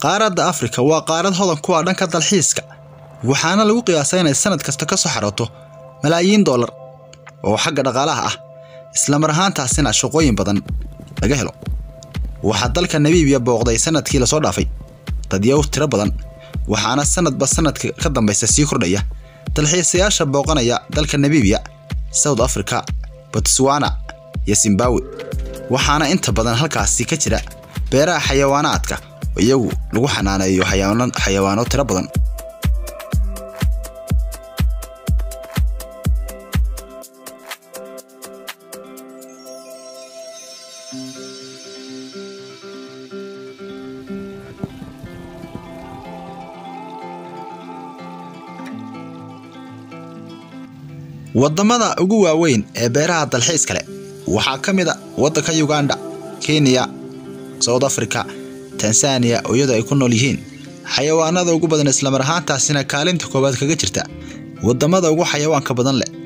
qaaradda afrika waa qaarad hodan ku ah dhanka dalxiiska waxaana lagu qiyaasaa inay sanad kasta ka soo xarooto malaayiin dollar oo xagga dhaqaalaha ah islamar ahaantaasina shaqooyin badan laga helo waxaa dalka namibiya booqday sanadkii lasoo dhaafay dadyow tiro badan waxaana sanadba sanadka ka dambaysa sii kordhaya dalxiisayaasha booqanaya dalka namibiya south africa botswana iyo zimbabwe waxaana inta badan halkaasi ka jira beeraha xayawaanaadka oo iyagu lagu xanaaneeyo xayawaano tiro badan waddamada ugu waaweyn ee beeraha dalxiiska leh waxaa ka mid a waddanka uganda kenya south africa tanzaniya oo iyadoo ay ku nool yihiin xayawaanada ugu badan islamar ahaantaasina kaalinta koowaad kaga jirta waddamada ugu xayawaanka badan leh